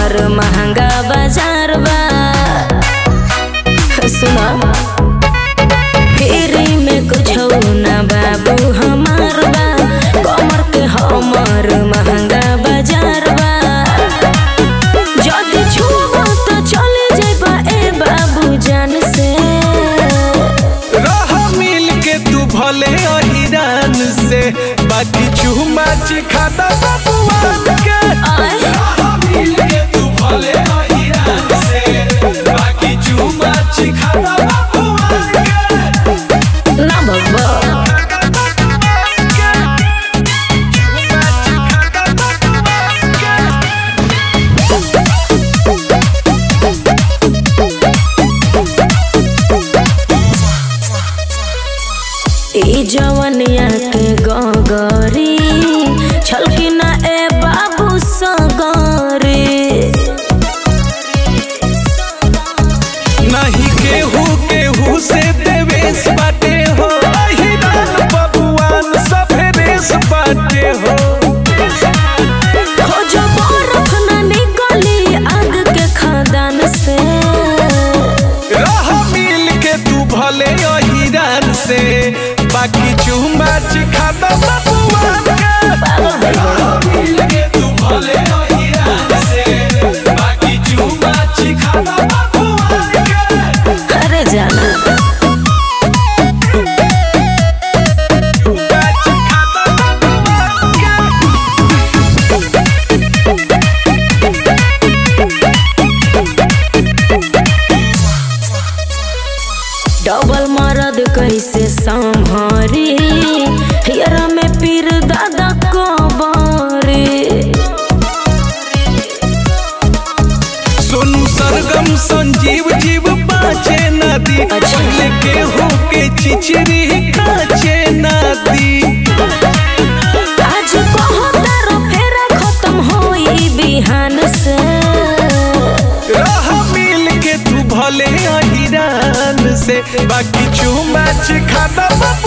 हमर महंगा बाजार बा सुना फेरी में कुछ ना बाबू हमार बा कमर के हमर महंगा बाजार बा जदी छुबो तो चले जाइबा ए बाबू जान से रह मिल के तू भले अहिरान से बाकी चूमा चिखादा बबुआन के आय। रह मिल के तू भले अहिरान से बाकी चूमा चिखादा बबुआन के ना भगवा चूमा चिखादा बबुआन के ई जवनिया के गगरी छलकी ना ए बाबू सगरी नहीं केहू केहू से देवेश बाटे हो अहिरान बबुआन सभे रेस बाटे हो खोजो बरफ ना निकली आग के खदान से रह मिल के तू भले अहिरान से बाकी चुमा चिखादा बबुआन के रह मिल के तू भले अहिरान से बाकी चुमा चिखादा बबुआन के अरे जाना चुमा चिखादा बबुआन के डबल मरद कैसे संभरी हियरा में पीर दादा कबरी सोनू सरगम संजीव जीव पाचे नदी अच्छा। पहले के हो के चिचरी काचे नदी आज कहो तारो फेरा खत्म होई बिहान से रह मिल के तू भले अहिरान से बाकी चुमा चिखादा